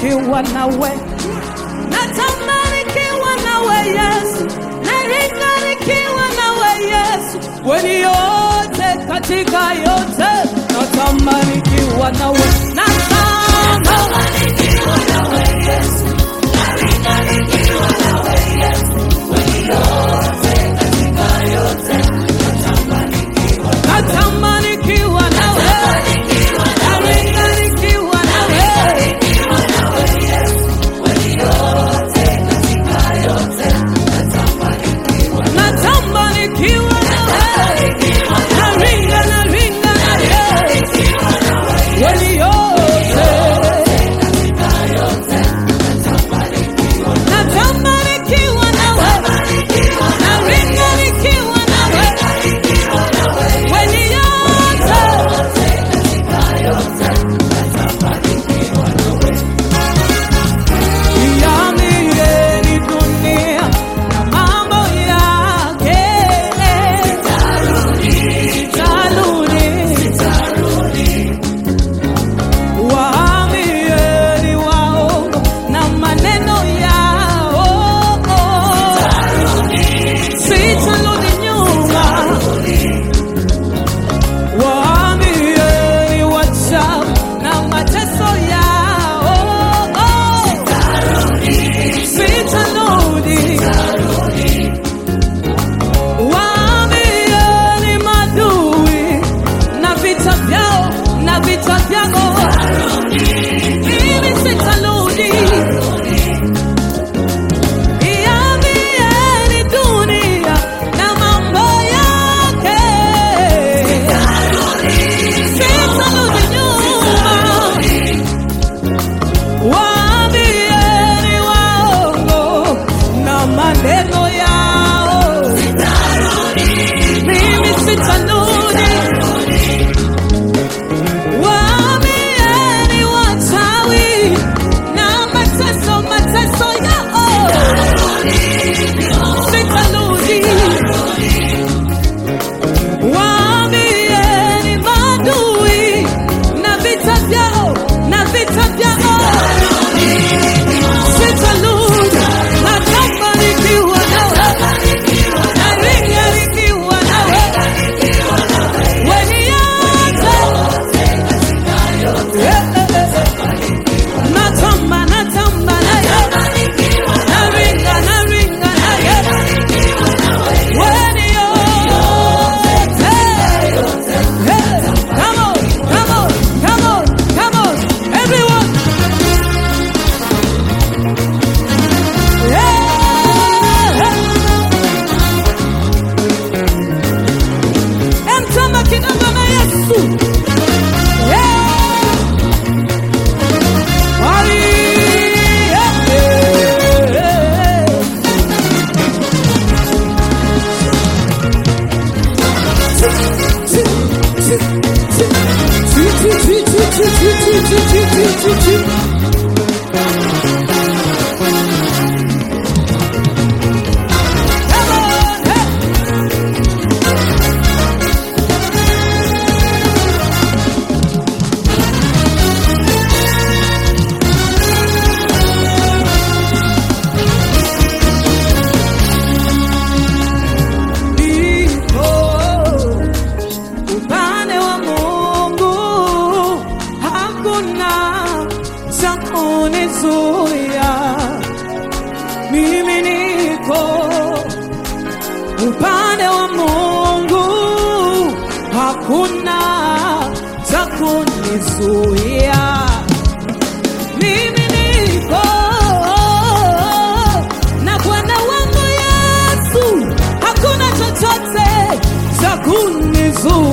nikiwa nawe, natamani nikiwa nawe Yesu, naringa nikiwa nawe Yesu, weni yote katika yote, natamani nikiwa nawe, natamani nikiwa nawe Yesu, naringa nikiwa nawe Yesu, weni yote katika yote, natamani nikiwa natamani nikiwa nawe, naringa nikiwa nawe Natamba nikiwa nawe, naringa naringa nawe, kweli yote. Natamba nikiwa nawe, naringa nikiwa nawe, kweli yote. Iambie dunia na mambo yake. Sitarudi. Waambieni waongo na maneno yao. Sitarudi nyuma. Waambieni wachawi na mateso yao. Sitarudi. Waambieni madui na vita vyao na vita vyao, mimi sitarudi. Iambieni dunia na mambo yake, sitarudi nyuma. Waambieni waongo na maneno yao, mimi sitarudi. Waambieni wachawi na mateso mateso yao, sitarudi. Waambieni maadui na vita vyao na vita vyao sitarudi. Nataka nikiwa nawe, naringa nikiwa nawe, weni yote natamba natamba naye, naringa naringa naye, weni yote. Hey, come on, come on, come on, come on, everyone. Emtamba kidogo na Yesu. Ai, Come on, hey. Niko upande wa Mungu, hakuna cha kunizuia. Mimi niko upande wa Mungu, hakuna cha kunizuia. Mimi niko na Bwana wangu Yesu, hakuna chochote cha kunizuia.